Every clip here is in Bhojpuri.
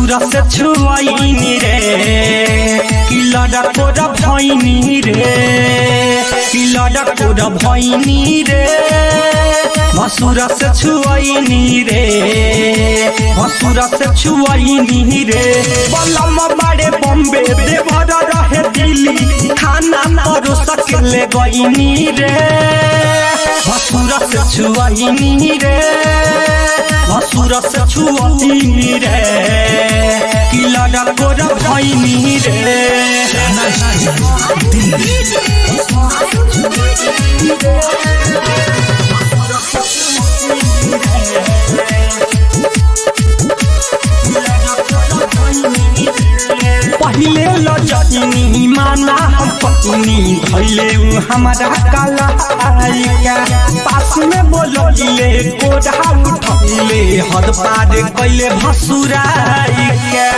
भसुर से छुआईनी रे कि लड़कोर भैनी रे कि लड़कोर भैनी रे भसुर से छुआईनी रे भसुर से छुआईनी रे बलम बाड़े बम्बे देवर रहे दिल्ली खाना परोस के ले गईनी रे भसुर से छुआईनी रे भसुर से छुआईनी रे कि लड़कोर भैनी रे पहिले लजनी माना हम पत्नी धैले उ हमारा काला आइका पास में बोलले कोढ़ा उठले हद पार कैले भसुराइका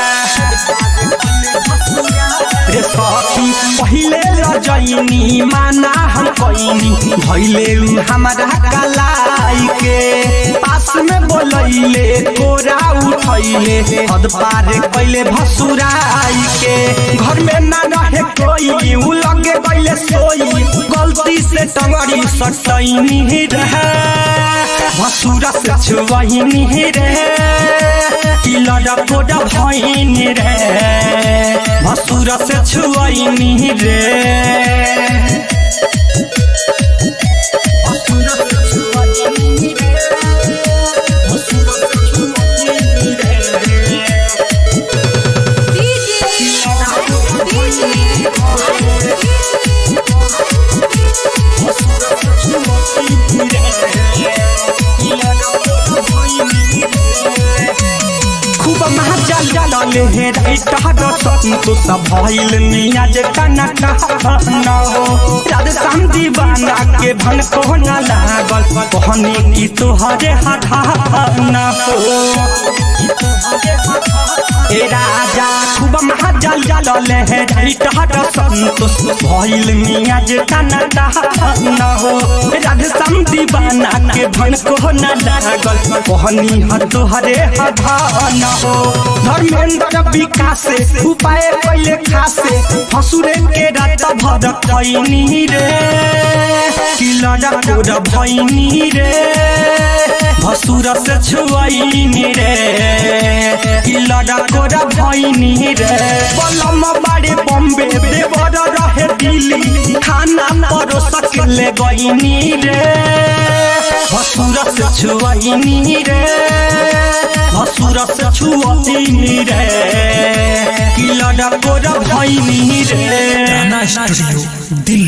रे सखी पहिले लजनी माना हम कैनी धैले उ हमारा कालाई के पास में बोलैले कोरा उठैले हद पार कैले भसुराई के घर में ना रहे कोई उ लगे कैले सोई गलती से टंगड़ी सटैनी रहे भसुरा से छुआईनी रे कि लड़कोड़ा भैनी रे भसुरा से छुआईनी रे भसुरा से छुआईनी रे भसुरा से छुआईनी रे खूब महाजल जलले हे राइटर संतोष भइल नियाज कना कहना हो राध शाम दीवाना के भन को न लागल कहनी की तोहरे हठाना हो ए राजा खूब महाजल जलले हे राइटर संतोष भइल नियाज कना कहना हो राध शाम दीवाना के भन को न लागल कहनी ह तोहरे हठाना हो धर्मेंद्र विकास उपाय कैले खासे फसुरे के रात भर कैनी रे कि लड़कोर भैनी रे भसुर से छुआईनी रे कि लड़कोर भैनी रे बलम बाड़े बम्बे देवर रहे दिल्ली खाना परोस के ले गईनी रे भसुर से छुआईनी रे भसुर से छुआईनी रे कि लड़कोर भैनी रे स्टूडियो दिल्ली